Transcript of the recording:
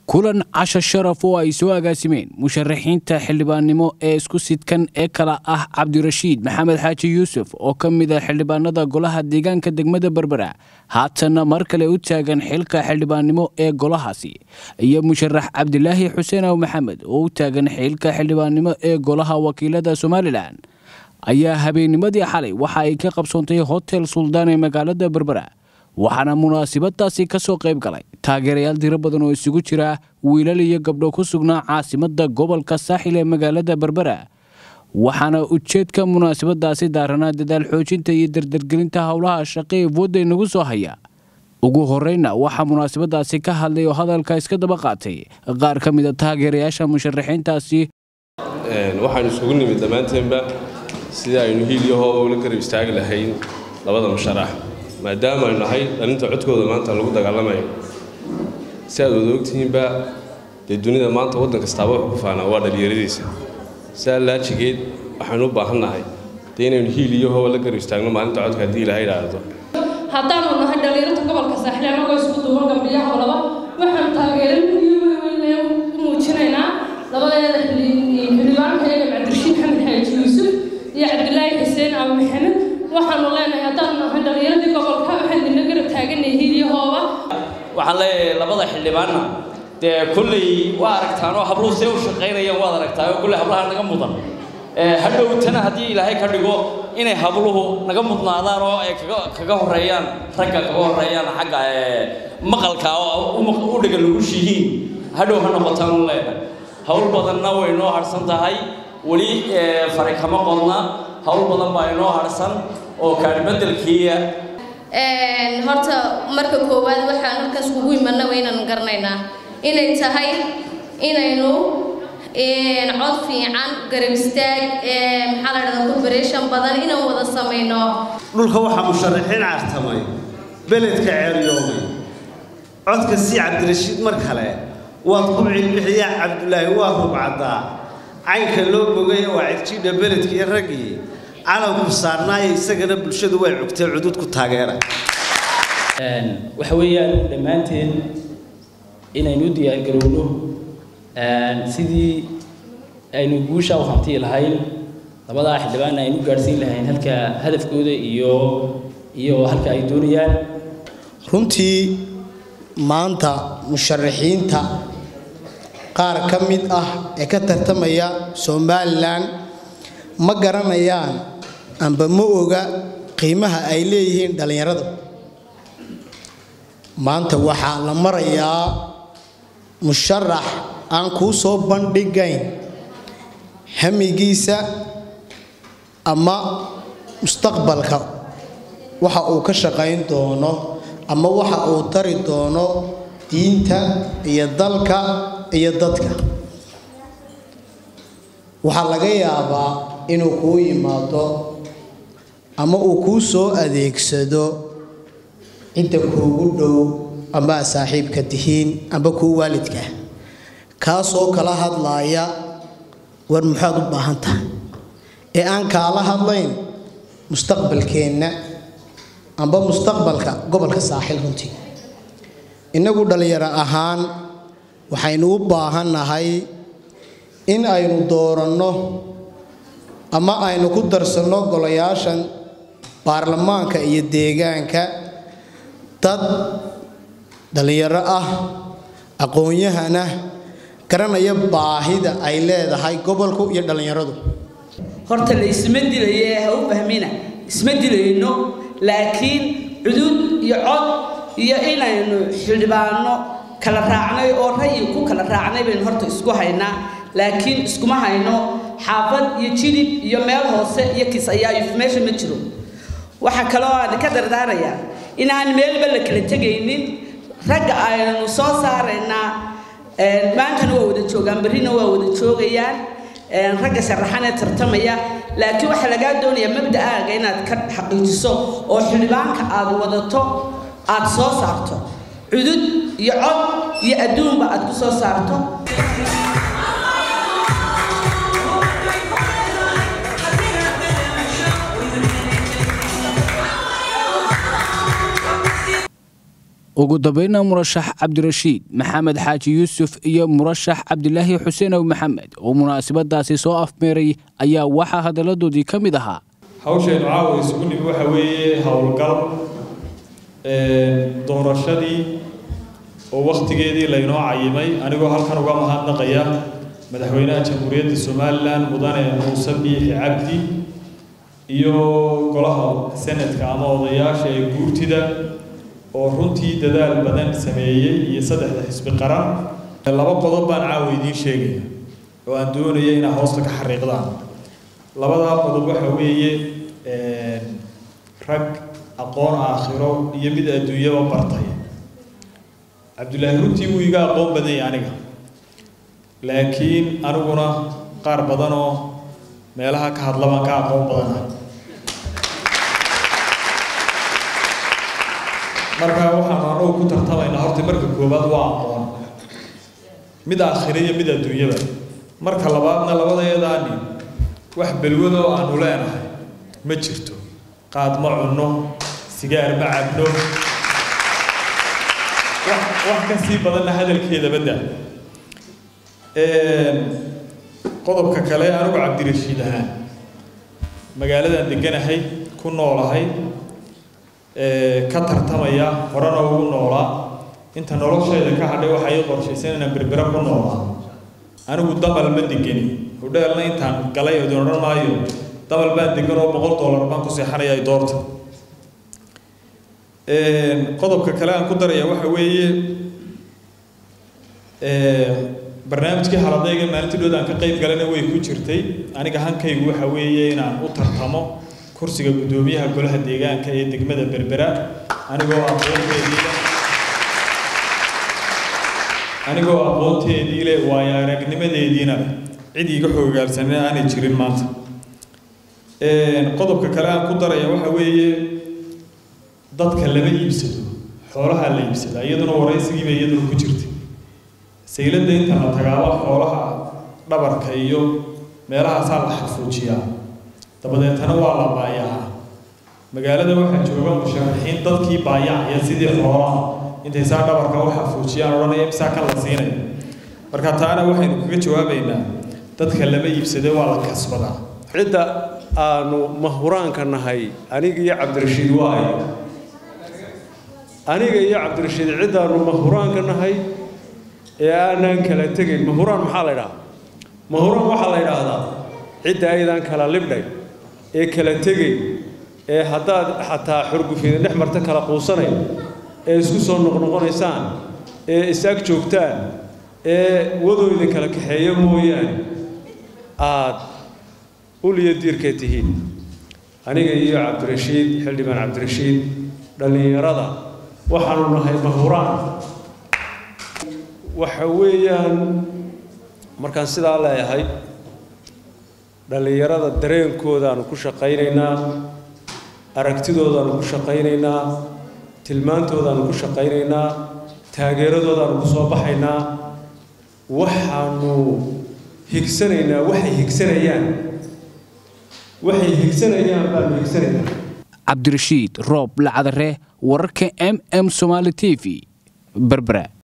kulan casho sharaf oo ay soo agaasimeen musharaxiinta xildhibaannimo ee isku sidkan ee kala ah cabdirashiid maxamed xaaji yuusuf oo ka mid a xildhibaanada golaha deegaanka degmada berbera haatanna mar kale u taagan xilka xildhibaannimo ee golahaasi iyo musharax cabdilaahi xuseen aw maxamed oo u taagan xilka xildhibaannimo ee golaha wakiilada somalilan ayaa habeennimadii xalay waxa ay ka qabsoontay hotel suldaan ee magaalada berbera waxaana munaasabadaasi ka soo qayb galay taageerayaal tiro badan oo isugu jira wiilal iyo gabdho ku sugnaa caasimadda gobolka saaxil ee magaalada berbera waxaana ujeedka munaasabadaasi daaranaa dadaal xoojinta iyo dardargelinta howlaha shaqe ee wadda inagu soo haya ugu horeyna waxaa munaasabadaasi ka hadlay oo hadalka iska daba qaatay qaar ka mida taageerayaasha musharaxiintaasi waxaanu isugu nimid dhammaanteenba sidii aynu hiilyahoo ula garab istaagi lahayn labada musharax maadaama aynu nahay dhalinta codkooda maanta lagu dagaalamayo si aad wada ogtihiinba dee dunida maanta waddan kastaaba wuxuu ku faanaa waa dhalinyaradiisa sidaa laajigeed waxaynu u baahan nahay dee inaynu hiilyahoo la garab istaagno maalinta codka haddii ilaha idhaahdo haddaanu nahay dhalinyarta gobolka saaxil annagoo isku duuban gabdhiyaha laba waxaan taageeray u muujinaynaa labadeeda xildhibaanka eega cabdirashiid xamed xaaji yuusuf iyo cabdilaahi xuseen abu maxamed waxaanu leenahay haddaanu nahay dhalinyaradii gobolka waxaan idinla garab taaganay hiilyahooba waxaan leeyahay labada xildhibaanna dee kolley waa aragtaan oo habluhu see u shaqaynayaan waad aragtaa oo kolley hablaha naga mudan hadhowtana haddii ilaahay ka dhigo inay habluhu naga mudnaadaan oo ay kaga kaga horeeyaan ragga kaga horeeyaan xagga maqalka oo u dhiga lagush yihiin hadhow ha noqotaan u leenahay hawl badanna way noo harsan tahay weli fari kama qodna hawl badan baa inoo harsan oo kaadhbedelkiiya horta marka koowaad waxaan halkaas kugu imanna waynaan garanaynaa inay tahay inaynu cod fiican garab istaag maxaa la dhahdaa cooperation badan inaan wada samayno dhulka waxaa musharaxiin cartamay beledka ceeryoomay codka si cabdirashiid mar kale waad ku cilbixiyaa cabdulaahi waa rubcaddaa caynka loo bogay waa cirjiidha beledka iyo raggii calanku saarnaayo isagana bulshadu way cugtay cudud ku taageera waxa weeyaan dhammaanteen inaynu u diyaargarowno sidii aynu guusha u hantii lahayn labadaa xildhibaanna aynu gaadhsiin lahayn halka hadafkooda iyo iyo halka ay doonayaan runtii maanta musharaxiinta qaar ka mid ah ee ka tartamaya somalilan ma garanayaan amba ma oga qiimaha ay leeyihiin dhallinyarada maanta waxaa la marayaa musharax aan kuu soo bandhigayn hamigiisa ama mustaqbalka waxa uu ka shaqayn doono ama waxa uu tari doono diinta iyo dalka iyo dadka waxaa laga yaabaa inuu kuu yimaado ama uu kuu soo adeegsado cidda kuugu dhow ama saaxiibka tihiin amba kuu waalidka kaasoo kala hadlaaya war maxaad u baahan tahay ee aan kaala hadlayn mustaqbalkeenna amba mustaqbalka gobolka saaxil runtii innagu dhallinyaro ahaan waxaynu u baahannahay in aynu dooranno ama aynu ku darsanno golayaashan baarlamaanka iyo deegaanka dad dhallinyaro ah aqoon-yahana garanaya baahida ay leedahay gobolku iyo dhallinyaradu horta la isma dilaye ha u fahmina isma dilayno laakiin cudud iyo cod iyo inaynu xildhibaano kala raacnay oo rayi ku kala raacnay baynu horta isku haynaa laakiin iskuma hayno xaafad iyo jilib iyo meel hoose iyo kis ayaa meesha ma jiro waxaa kaloo aan ka dardaarayaa inaan meelba la kala tegaynin ragga aynu soo saaraynaa maantana waa wada joogaan berrina waa wada joogayaan ragga sharaxanee tartamaya laakiin waxaa lagaa doonayaa mabda'aaga inaad ka xaqiijiso oo xildhibaanka aad wadato aad soo saarto cudud iyo cod iyo adduunba aad ku soo saarto ugu dambayna murashax cabdirashiid maxamed xaaji yuusuf iyo murashax cabdilaahi xuseenow maxamed oo munaasabadaasi soo afmeeray ayaa waxaa hadalladoodii ka mid ahaa hawshaynu caawa isugu nimi waxa weeye howlgal doorashadii oo wakhtigeedii laynoo cayimay anigoo halkan uga mahadnaqaya madaxweynaha jamhuuriyadda somalilan mudane muuse biixi cabdi iyo golaha senadka ama odayaasha ee guurtida oo runtii dadaal badan sameeyey iyo saddexda xisbi qaran laba qodob baan caawa idiin sheegaya oo aan doonaya inaa hoosta ka xariiqdaan labadaa qodob waxa weeye rag aqoon aakhiro iyo mid adduunyaba bartay cabdullaahi runtii wuu iga aqoon badan yahay aniga laakiin aniguna qaar badanoo meelaha ka hadla baan ka aqoon badanahay marka waxaanu anagu ku tartamaynaa horta marka koowaad waa aqoon mid aakhiro iyo mid adduunyaba marka labaadna labadaedaani wax belwado aanu leenahay ma jirto qaad ma cunno sigaar ma cabno wax ka sii badanna hadalkeeda badda qodobka kale anigu cabdirashiid ahaan magaaladan deganahay ku noolahay ka tartamaya horena ugu noolaa inta noloshayda ka hadhay waxaa ii qorshaysan inaan berbera ku noolaa anigu damal ma degeni hudheelna intaan galay idin odhan maayo damal baan degan oo boqol dollar baan ku seexanaya doorta qodobka kale aan ku daraya waxa weeye barnaamijkii haladayga maalintii dhood aan ka qayb galana way ku jirtay aniga hankaygu waxa weeye inaan u tartamo kursiga guddoomiyaha golaha deegaanka ee degmada berbera anigoo aqoonteedii anigoo aqoonteedii leh waayo aragnimadeediina leh cid iiga xoogaalsanina aanay jirin maanta qodobka kale aan ku daraya waxa weeye dadka lama iibsado xoolaha la iibsadaa iyaduna waraysigiiba iyaduna ku jirtay sayladda inta la tagaaba xoolaha dhabarka iyo meelahaasaa la xafuujiyaa dabadeetana waa la baayacaa magaalada waxaa jooga musharaxiin dadkii baayacaya sidii xoolaha intay saa dhabarka u xafuujiyaan odhanaya misaa kan la siinaya marka taana waxaynu kaga jawaabaynaa dadka lama iibsade waa la kasbadaa cidda aanu mahuraanka nahay aniga iyo cabdirashiid waayo aniga iyo cabdirashiid ciddaanu mahuraanka nahay ee aanaan kala tegayn mahuraan maxaa la ydhahaa mahuraan waxaa la ydhaahdaa cidda aydaan kala libdhay ee kala tegay ee haddaad xataa xurgufida dhex marta kala quusanay ee isku soo noqnoqonaysaan ee is-ag joogtaan ee wadooda kala kaxeeya mooyaane aad uliya diirka tihiin aniga iyo cabdirashiid xildhibaan cabdirashiid dhallinyarada waxaanu nahay mahuraan waxa weeyaan markaan sidaa leeyahay dhallinyarada dareenkoodaanu ku shaqaynaynaa aragtidoodaanu ku shaqaynaynaa tilmaantoodaanu ku shaqaynaynaa taageeradoodaanu ku soo baxaynaa waxaanu higsanaynaa waxay higsanayaan waxay higsanayaan baanu higsanaynaa cabdirashiid roob lacadare wararka m m somaali t v berbera